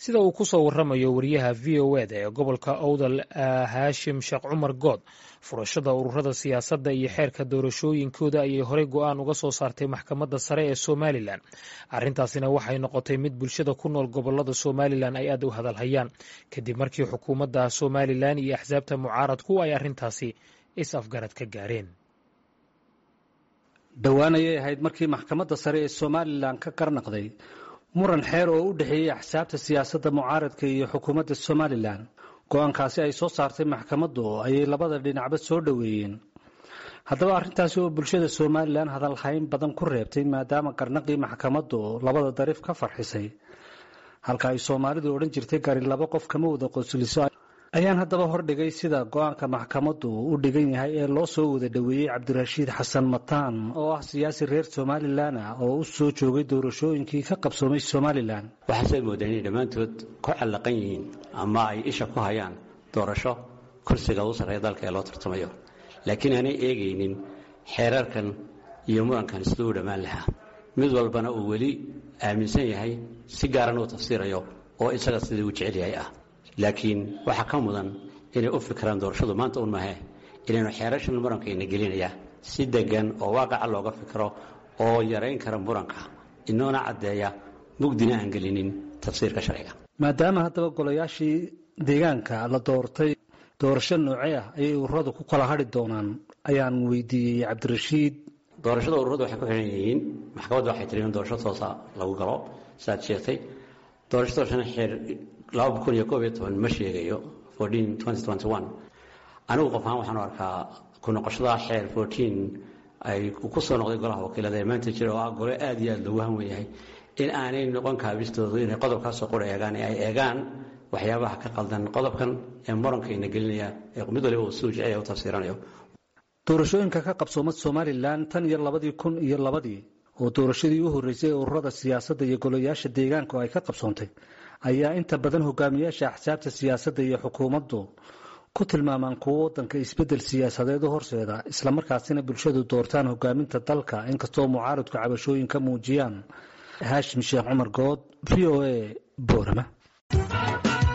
sida uu ku soo waramayo wariyaha v o eda ee gobolka owdal haashim sheekh cumar good furashada ururada siyaasadda iyo xeerka doorashooyinkooda ayay horey go-aan uga soo saartay maxkamadda sare ee somalilan arrintaasina waxay noqotay mid bulshada ku nool gobolada somalilan ay aad u hadalhayaan kadib markii xukuumadda somalilan iyo axsaabta mucaaradku ay arrintaasi is-afgarad ka gaareen dhowaan ayay ahayd markii maxkamadda sare ee somalilan ka karnaqday muran xeer oo u dhexeeyey axsaabta siyaasadda mucaaradka iyo xukuumadda somalilan go-aankaasi ay soo saartay maxkamaddu ayay labada dhinacba soo dhoweeyeen haddaba arrintaasi oo bulshada somalilan hadalhayn badan ku reebtay maadaama garnaqii maxkamaddu labada dariif ka farxisay halka ay soomaalidu odhan jirtay gari laba qof kama wada qosliso ayaan haddaba hordhigay sida go-aanka maxkamaddu u dhigan yahay ee loo soo wada dhoweeyey cabdirashiid xasan mataan oo ah siyaasi reer somalilan ah oo u soo joogay doorashooyinkii ka qabsoomay somalilan waxaasay moodaan inay dhammaantood ku callaqan yihiin ama ay isha ku hayaan doorasho kursiga u sarreeya dalka ee loo tartamayo laakiin aanay eegaynin xeerarkan iyo murankan siduu u dhammaan lahaa mid walbana uu weli aaminsan yahay si gaaran uu tafsiirayo oo isaga sidii uu jecel yahay ah laakiin waxaa ka mudan inay u fikiraan doorashadu maanta un mahe inaynu xeerashan murankaina gelinaya si degan oo waaqaca looga fikiro oo yarayn kara muranka inoona caddeeya mugdina aan gelinin tafsiirka sharciga maadaama haddaba golayaashii deegaanka la doortay doorasho noocee ah ayay ururadu ku kala hadhi doonaan ayaan weydiiyey cabdirashiid doorashada ururadu waxay ku xihan yihiin maxkamadda waxay tiri in doorasho toosa lagu galo sidaad sheegtay doorasho doorashana xeer laba kun iyo koob iyo toban ma sheegayo fourteen twenty twenty one anigu qof ahaan waxaan u arkaa ku noqoshada xeer fourteen ay ku soo noqday golaha wakiilada ee maanta jira oo ah gole aad iyo aad loogu hanwen yahay in aanay noqon kaabistoodu inay qodobkaasoo qura eegaan ee ay eegaan waxyaabaha ka qaldan qodobkan ee murankaina gelinaya ee mid waliba uu suu jecel u tafsiiranayo doorashooyinka ka qabsoomad somalilan tan iyo labadii kun iyo labadii oo doorashadii u horreysay ee ururada siyaasadda iyo golayaasha deegaanka oo ay ka qabsoontay ayaa inta badan hogaamiyaasha axsaabta siyaasadda iyo xukuumaddu ku tilmaamaan kuwo waddanka isbeddel siyaasadeed u horseeda islamarkaasina bulshadu doortaan hogaaminta dalka inkastoo mucaaradku cabashooyin ka muujiyaan haashim sheekh cumar good v o a boorama